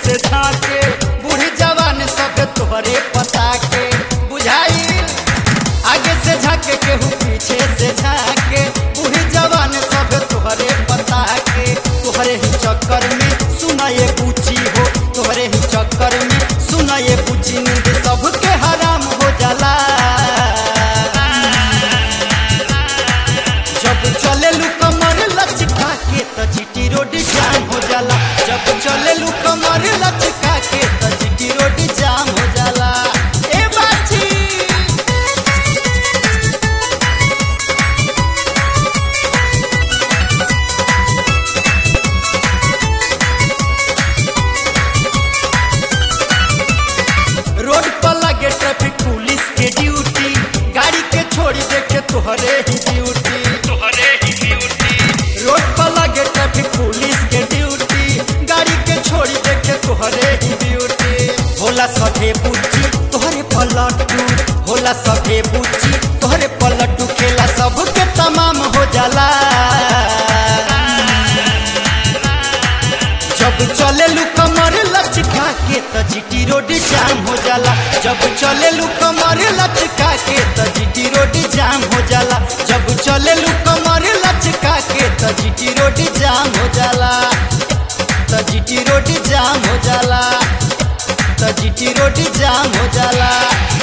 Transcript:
से झाके बूढ़ी जवान सब तोहरे पता के बुझाई आगे से झाके केहू पीछे से झाके बूढ़ी जवान सब तोहरे पता के तोहरे ही चक्कर में सुना ये पूछी हो तोहरे ही चक्कर में सुना ये पूछी नींद सबके हराम हो जाला जब चले लू कमर लचका के त जीटी रोड जाम हो जाला जब चले लू कमर लचका के त जीटी रोड जाम हो जाला ए बाची रोड पर लगे ट्रैफिक पुलिस के ड्यूटी गाड़ी के छोड़ी देखे तोहरे ही ड्यूटी तोहरे ही ड्यूटी रोड पर लगे ट्रैफिक पुलिस के ड्यूटी गाड़ी के छोड़ी देखे तोहरे ही ड्यूटी होला सभे बुच्ची तोहरे पलटू होला सभे बुच्ची तोहरे पलटू खेला सबके तमाम हो जाला जब चले लू कमर लचका के त जीटी रोड जाम हो जाला जब चले लू कमर लचका के त जीटी रोड जाम हो जाला जब चले लू कमर लचका के त जीटी रोड जाम हो जाला त जीटी रोड जाम हो जाला त जीटी रोड जाम हो जाला